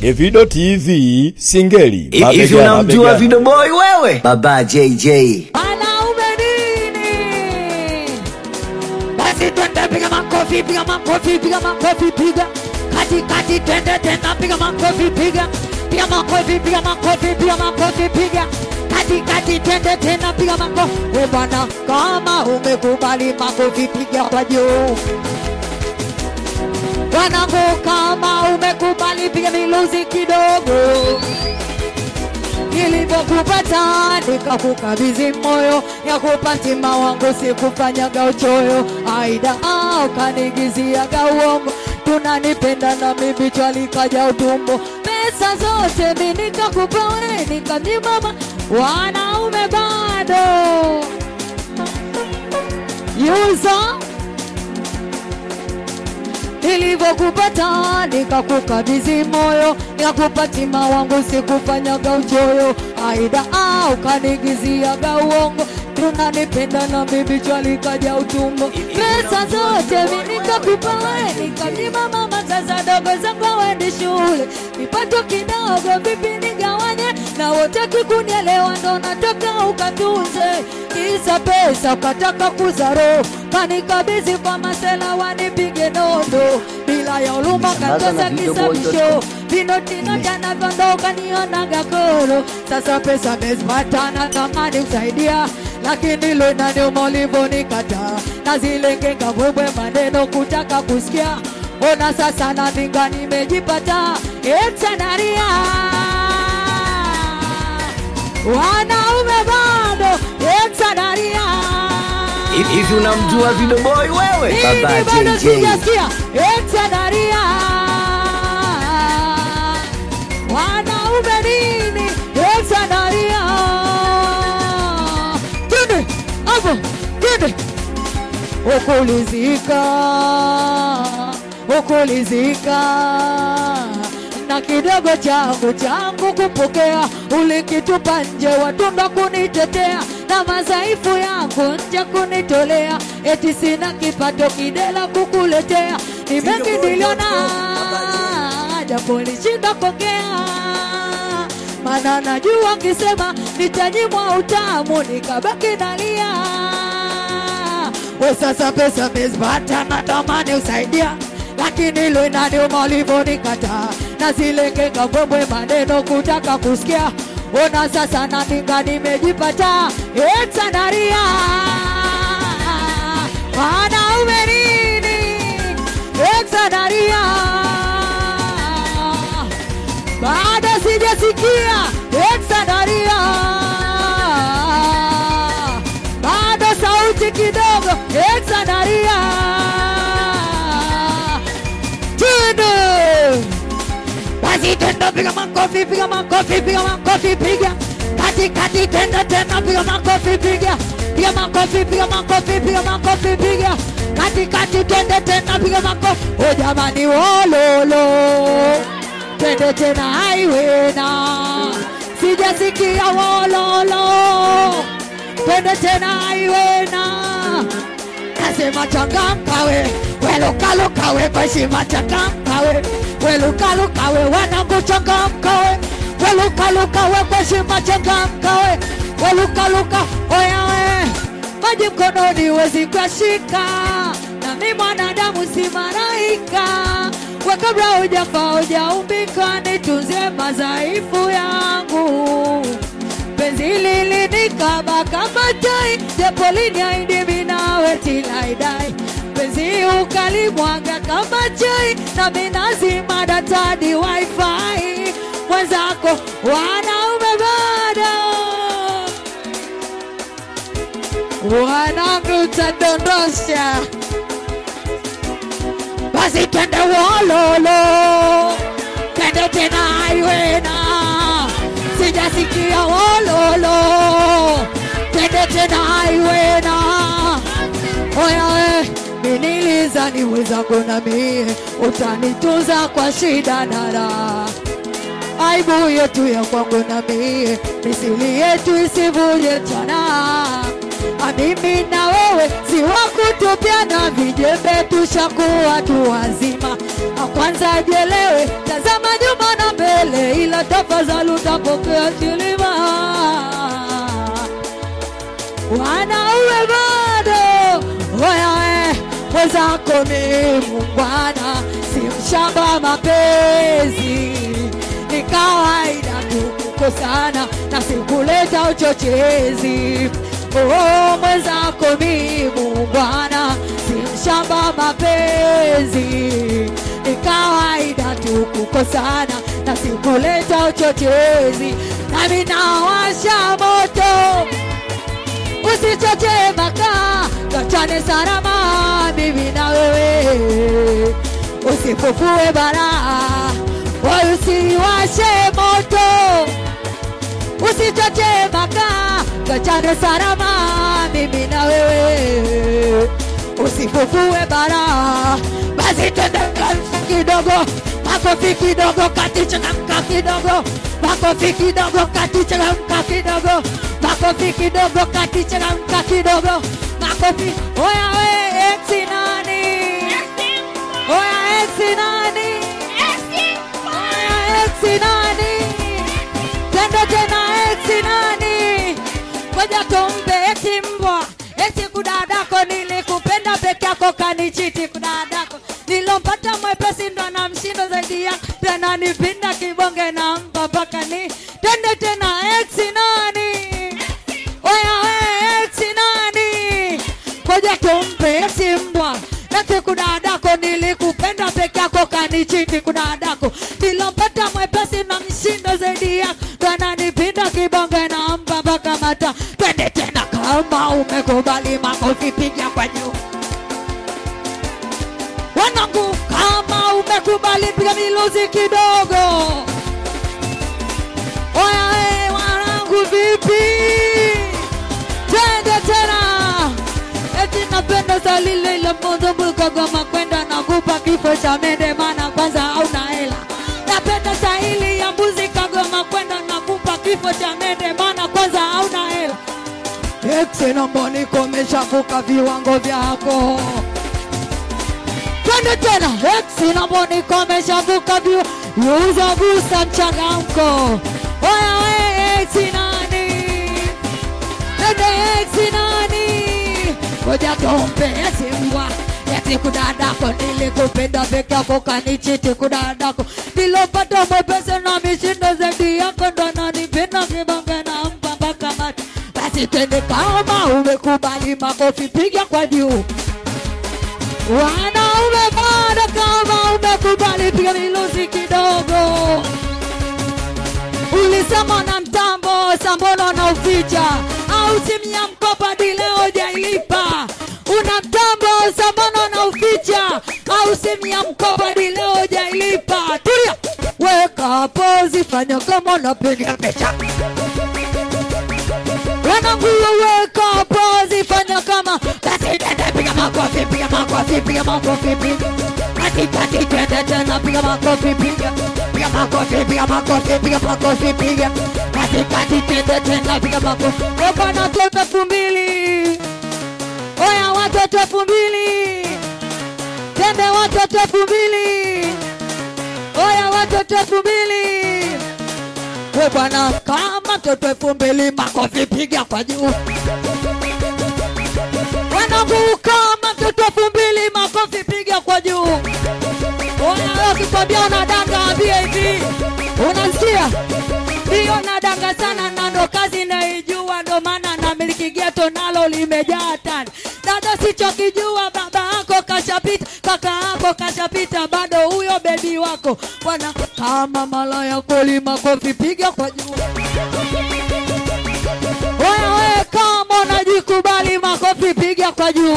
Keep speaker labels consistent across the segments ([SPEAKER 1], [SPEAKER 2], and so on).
[SPEAKER 1] Evido TV Singeli
[SPEAKER 2] Hivi
[SPEAKER 1] mabegani,
[SPEAKER 2] unamjua
[SPEAKER 1] mabegani.
[SPEAKER 2] Vido Boy wewe? Baba JJ.
[SPEAKER 3] Wanaume nini? Basi twende piga makofi, piga makofi, piga makofi, piga kati kati, twende tena, piga makofi, piga piga makofi, piga makofi, piga makofi, piga kati kati, twende tena, piga makofi. We bwana, kama umekubali makofi, piga kwa juu. Wanangu, kama umekubali, piga miluzi kidogo nilivyokupata nikakukabidhi moyo ya kupatima wangu sikufanyaga uchoyo aida ah, ukanigiziaga uongo tunanipenda na mimi likaja utumbo pesa zote mi nikakupa wewe nikamnyimama wanaume bado yuzo nilivyokupata nikakukabidhi moyo nikakupatima wangu sikufanyaga uchoyo aida ah, ukanigiziaga uongo tunanipenda na mimi likaja utumbo pesa zote mi nikakupa wewe nikamnyima mama sasa dogo zangu waende shule kipato kidogo vipi nigawanye na wotaki kunielewa ndo nataka ukatunze kisa pesa ukataka kuzaro kanikabidhi kwa masela wanipige nondo bila ya uluma
[SPEAKER 2] Sambaza na
[SPEAKER 3] katosa
[SPEAKER 2] Vido
[SPEAKER 3] kisa
[SPEAKER 2] Boy
[SPEAKER 3] msho vinotinota navondoka nionaga koro sasa pesa mezipatana tamani usaidia lakini lo inaniuma ulivyonikata na zile ngenga bwebwe maneno kutaka kusikia ona sasa naninga nimejipata etanaria wanaume bado etanaria
[SPEAKER 2] Hivi unamjua Vido Boy wewe? Baba
[SPEAKER 3] Mimi bado
[SPEAKER 2] JJ.
[SPEAKER 3] sijasikia etanaria wanaume nini etanaria twende hapo twende ukulizika ukulizika na kidogo changu changu kupokea ulikitupa nje watunda kunitetea na madhaifu yangu nje kunitolea eti sina kipato kidela kukuletea ni mengi niliona japo lishinda kuongea mana najua nkisema nitanyimwa utamu nikabaki nalia we sasa pesa mezipata natamani usaidia lakini lo inaniuma ulivyonikata na zile kenga mbwembwe maneno kutaka kusikia ona sasa naninga nimejipata etanaria wanaume nini etanaria bado sijasikia etanaria bado sauti kidogo etanaria twende basi tenda piga makofi piga makofi piga makofi piga kati kati tenda tena piga makofi piga piga makofi piga makofi piga makofi piga kati kati tende tena piga makofi o jamani wololo twende tena haiwena sijasikia wololo twende tena haiwena nasema changamka we welukaluka we kwa heshima changamka we welukaluka we wanangu changamka we welukaluka we kwa heshima changamka we welukaluka oya we maji mkononi wezi kuyashika na mi mwanadamu si malaika we kabla hujafa hujaumbika nitunzie madhaifu yangu penzi lilinikaba kama tai japo liniaidi minawe tilaidai penzi ukalimwaga kama chai na minazima datadi wifi mwenzako wanaume bado wanangu utadondosha basi twende wololo twende tena aiwena sijasikia wololo twende tena aiwena oyawe miniliza ni mwenzangu na mie utanitunza kwa shida na raha aibu yetu ya kwangu na mie misili yetu isivuje tana mimi na wewe si wa kutupiana vijembe, tushakuwa tu wazima. Na Kwanza jelewe, tazama nyuma na mbele milele, ila tafadhali utapokea kilima. Wanaume bado wewe mwenzako ni muungwana, si mshamba mapenzi, ni kawaida tu kukosana na sikuleta uchochezi. Oh, mwenzako ni muungwana, si mshamba mapenzi, ni kawaida tu kukosana na sikuleta uchochezi, nami nawasha moto usichoche makaa, tuachane salama, mimi na wewe, usifufue balaa, wala usiwashe moto, usichoche makaa, tuachane salama, mimi na wewe, usifufue balaa, basi twende kanisa kidogo makofi kidogo kati changamka kidogo makofi kidogo kati changamka kidogo makofi kidogo kati changamka kidogo makofi oya we eksi nani oya eksi nani oya eksi nani tendo tena eksi nani ngoja tumpe eti mbwa eti kudadako nilikupenda peke yako kanichiti kudadako nilompata mwepesi ndo na mshindo zaidi ya pia nanipinda kibonge na mpa mpaka ni tende tena eksi nani oya we eksi nani koja tumpe eti mbwa eti kudadako nilikupenda peke yako kanichiti kudadako nilompata mwepesi na mshindo zaidi ya pia nanipinda kibonge na mpa mpaka mata twende tena kama umekubali makofi piga kwa juu wanangu kama umekubali piga miluzi kidogo oya we wanangu vipi twende tena eti napenda salile ile mozo mukagoma kwenda nakupa kifo cha mende mana kwanza hauna hela napenda sahili ya mbuzi kagoma kwenda nakupa kifo cha mende mana kwanza hauna hela Exe naomba nikomesha vuka viwango vyako twende tena eksi naomba nikomesha vuka viwango yuza busa mchangamko oya we eksi nani twende eksi nani ngoja tumpe eti mbwa eti kudadako nilikupenda peke yako kanichiti kudadako nilopata mwepese na mishindo zaidi yako ndo nanipenda kibange na mpa mpaka mati basi twende kama umekubali makofi piga kwa juu wanaume bado kama umekubali piga miluzi kidogo ulisema na mtambo sambono na uficha au simu ya mkopa di leo jailipa una mtambo sambono na uficha au simu ya mkopa di leo jailipa tulia weka pozi fanya kama unapiga picha wanangu weka pozi fanya kama basi tende piga makofi piga makofi piga makofi piga kati kati tende tena piga makofi piga piga makofi piga makofi piga makofi piga kati kati tende tena piga makofi opa na watoto elfu mbili oya watoto elfu mbili tembe watoto elfu mbili oya watoto elfu mbili we bwana kama mtoto elfu mbili makofi piga kwa juu wanangu kama mtoto elfu mbili makofi piga kwa juu Oya, ukikwambia unadanga ambie hivi unasikia ndiyo nadanga sana na ndo kazi naijua ndo maana na miliki geto nalo limejaa tani dada sichokijua baba yako kashapita kaka yako kashapita bado huyo bebi wako bwana kama malaya kweli makofi piga kwa juu wewe kama unajikubali makofi piga kwa juu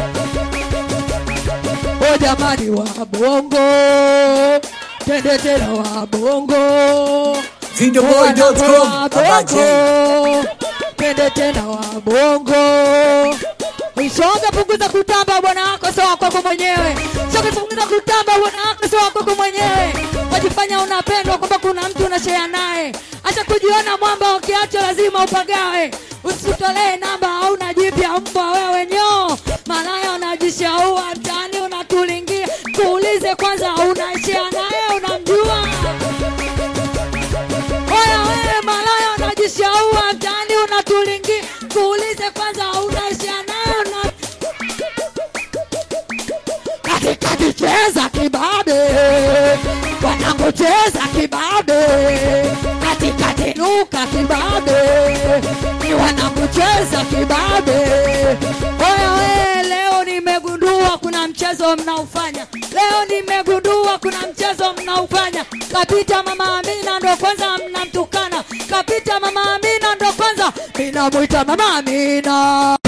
[SPEAKER 3] o jamani wa bongo tende tena wa bongo
[SPEAKER 2] Videoboy.com,
[SPEAKER 3] Wa
[SPEAKER 2] Baba J.
[SPEAKER 3] bongo tende tena wa bongo Shoga punguza kutamba bwana wako sio wako kwako mwenyewe. Shoga punguza kutamba bwana wako sio wako kwako mwenyewe. Wajifanya unapendwa kwamba kuna mtu unashare naye. Acha kujiona mwamba ukiacha lazima upagawe. Usitolee namba au najipya mbwa wewe nyoo. Malaya unajishaua mtaani unatulingia. Kuulize kwanza unashare naye unamjua. cheza kibabe, wanangu cheza kibabe, katikati nuka kibabe, ni wanangu cheza kibabe. Oya we, leo nimegundua kuna mchezo mnaufanya, leo nimegundua kuna mchezo mnaufanya. Kapita mama Amina ndo kwanza mnamtukana, kapita mama Amina ndo kwanza minamwita mama Amina.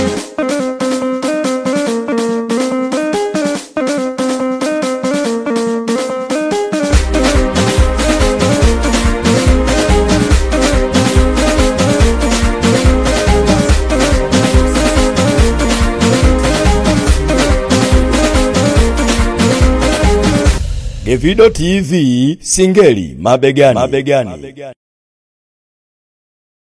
[SPEAKER 1] Davido TV Singeli mabegani. mabegani.